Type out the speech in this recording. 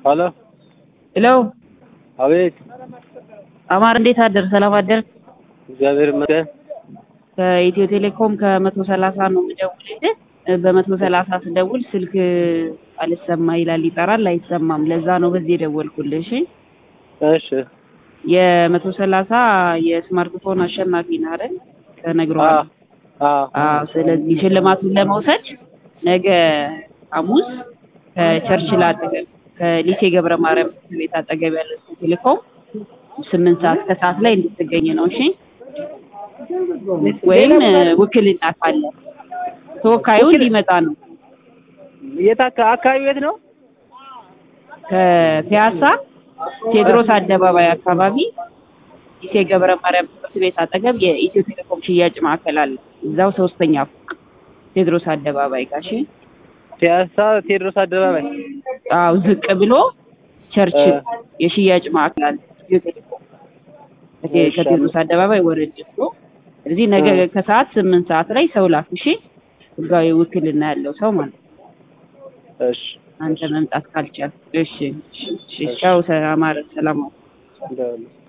ሄሎ ሄሎ አቤት። አማር እንዴት አደር? ሰላም አደር? እግዚአብሔር ይመስገን። ከኢትዮ ቴሌኮም ከመቶ ሰላሳ ነው የምደውልልህ። በመቶ ሰላሳ ስደውል ስልክ አልሰማ ይላል፣ ይጠራል፣ አይሰማም። ለዛ ነው በዚህ የደወልኩልህ። እሺ እሺ የመቶ ሰላሳ የስማርትፎን አሸናፊ ነህ አይደል? ተነግሯል። አዎ አዎ። ስለዚህ ሽልማቱን ለመውሰድ ነገ ሐሙስ ከቸርችል አጠገብ ከሊሴ ገብረ ማርያም ትምህርት ቤት አጠገብ ያለው ኢትዮ ቴሌኮም ስምንት ሰዓት ከሰዓት ላይ እንድትገኝ ነው። እሺ ወይም ውክልና ካለ ተወካዩ እንዲመጣ ነው። የት አካ- አካባቢ የት ነው? ከፒያሳ ቴዎድሮስ አደባባይ አካባቢ ኢቴ ገብረ ማርያም ትምህርት ቤት አጠገብ የኢትዮ ቴሌኮም ሽያጭ ማዕከል አለ። እዛው ሶስተኛ ፎቅ ቴዎድሮስ አደባባይ ጋር እሺ። ፒያሳ ቴዎድሮስ አደባባይ። አዎ ዝቅ ብሎ ቸርችል የሽያጭ ማዕከል አለ ኢትዮ ቴሌኮም ከቴ- እሺ፣ ከቴዎድሮስ አደባባይ ወረድ ብሎ እዚህ ነገ ከሰዓት ስምንት ሰዓት ላይ ሰው ላክ እሺ። ህጋዊ ውክልና ያለው ሰው ማለት ነው። እሺ አንተ መምጣት ካልቻል እሺ። እሺ፣ እሺ። ቻው። አማረ ሰላም እንደውልህ